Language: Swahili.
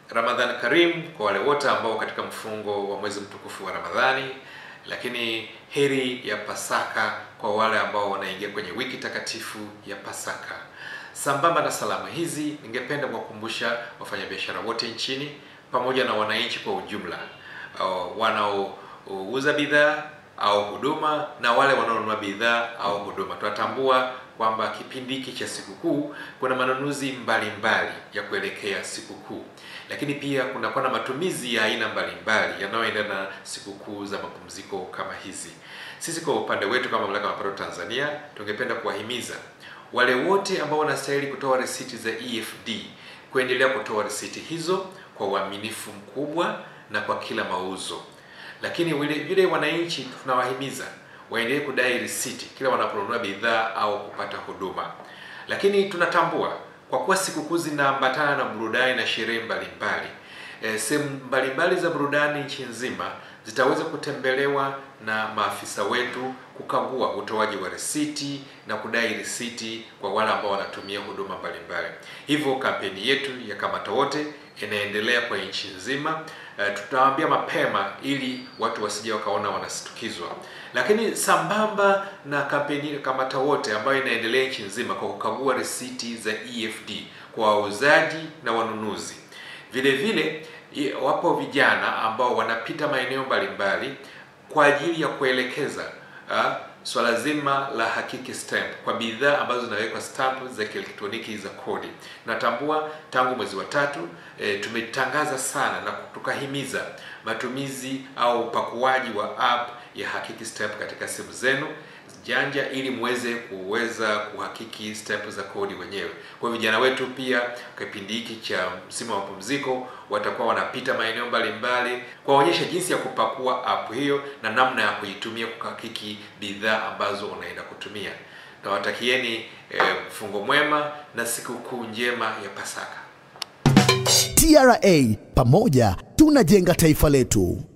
Ramadhan Karim kwa wale wote ambao katika mfungo wa mwezi mtukufu wa Ramadhani, lakini heri ya Pasaka kwa wale ambao wanaingia kwenye wiki takatifu ya Pasaka. Sambamba na salamu hizi, ningependa kuwakumbusha wafanyabiashara wote nchini pamoja na wananchi kwa ujumla uh, wanaouza bidhaa au huduma na wale wanaonunua bidhaa au huduma. Tunatambua kwamba kipindi hiki cha sikukuu kuna manunuzi mbalimbali ya kuelekea sikukuu, lakini pia kunakuwa na matumizi ya aina mbalimbali yanayoendana na sikukuu za mapumziko kama hizi. Sisi kwa upande wetu kama Mamlaka ya Mapato Tanzania tungependa kuwahimiza wale wote ambao wanastahili kutoa risiti za EFD kuendelea kutoa risiti hizo kwa uaminifu mkubwa na kwa kila mauzo lakini vile vile wananchi tunawahimiza waendelee kudai risiti kila wanaponunua bidhaa au kupata huduma. Lakini tunatambua kwa kuwa sikukuu zinaambatana na burudani na sherehe mbalimbali, e, sehemu mbalimbali za burudani nchi nzima zitaweza kutembelewa na maafisa wetu kukagua utoaji wa risiti na kudai risiti kwa wale ambao wanatumia huduma mbalimbali. Hivyo kampeni yetu ya Kamata Wote inaendelea kwa nchi nzima. Uh, tutawaambia mapema ili watu wasije wakaona wanasitukizwa. Lakini sambamba na kampeni ya Kamata Wote ambayo inaendelea nchi nzima kwa kukagua risiti za EFD kwa wauzaji na wanunuzi, vile vile wapo vijana ambao wanapita maeneo mbalimbali kwa ajili ya kuelekeza uh, swala so zima la hakiki stamp kwa bidhaa ambazo zinawekwa stamp za kielektroniki za kodi. Natambua tangu mwezi wa tatu e, tumetangaza sana na tukahimiza matumizi au upakuaji wa app ya hakiki stamp katika simu zenu janja ili muweze kuweza kuhakiki stamp za kodi wenyewe. Kwa vijana wetu pia kipindi hiki cha msimu wa mapumziko watakuwa wanapita maeneo mbalimbali kuwaonyesha jinsi ya kupakua app hiyo na namna ya kuitumia kuhakiki bidhaa ambazo unaenda kutumia. Nawatakieni mfungo eh, mwema na sikukuu njema ya Pasaka. TRA, pamoja tunajenga taifa letu.